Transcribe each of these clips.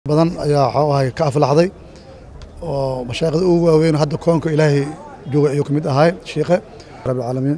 badan ayaa waxuu ahay ka aflaxday oo mashaayikhda ugu waaweyn hadda koonka ilaahay jooga ayuu ka mid ahay shiikhe rabbilcaalamiin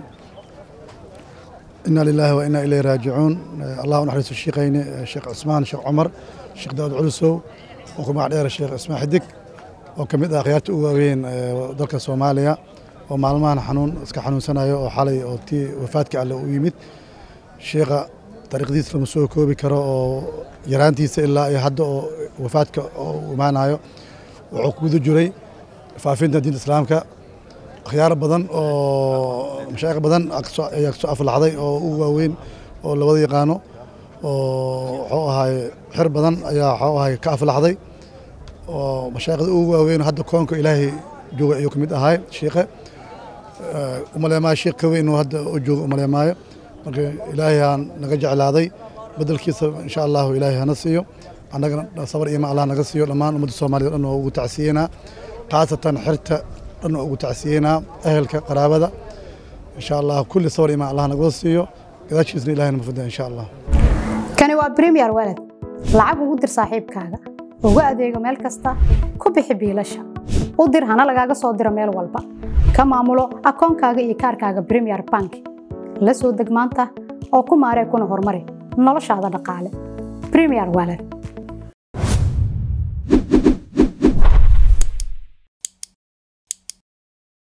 inaa lilaahi wa inaa ilayhi raajicuun allah u naxariisto shiikhayni sheekh cusmaan sheekh cumar sheekh daawud culusow oo ku magac dheer sheekh cismaan xidig oo ka mid ah akhyaarta ugu waaweyn dalka soomaaliya oo maalmahan xanuun iska xanuunsanayo oo xalay oo tii wafaadka alle u yimid shiikha dariiqdiisa lama soo koobi karo oo yaraantiisa ilaa iyo hadda oo wafaadka oo imaanayo wuxuu ku guda jiray faafinta diinta islaamka akhyaar badan oo mashaayikh badan ayaa kasoo aflaxday oo ugu waaweyn oo labada yaqaano oo wuxuu ahay xir badan ayaa wuxuu ahay ka aflaxday oo mashaayikhda ugu waaweyn hadda koonka ilaahay jooga ayuu ka mid ahay shiikhe umaleemaayo shiikh ka weyn oo hadda u jooga umaleemaayo marka ilaahay aan naga jeclaaday bedelkiisa insha allahu ilaahay hana siiyo annagana sabar iyo ma allah naga siiyo dhammaan ummadda soomaliya dhan waa ugu tacsiyeynaa khaasatan xirta dhan waa ugu tacsiyeynaa ehelka qaraabada insha allah kulli sabar iyo ma allah naga siiyo gadaashiisna ilahay nama fida insha allah kani waa premier walad lacag ugu dir saaxiibkaaga ugu adeego meel kasta ku bixi biilasha u dir hana lagaaga soo diro meel walba ka maamulo akoonkaaga iyo kaarkaaga premier bank la soo deg maanta oo ku maaree kuna horumari noloshaada dhaqaale premier walad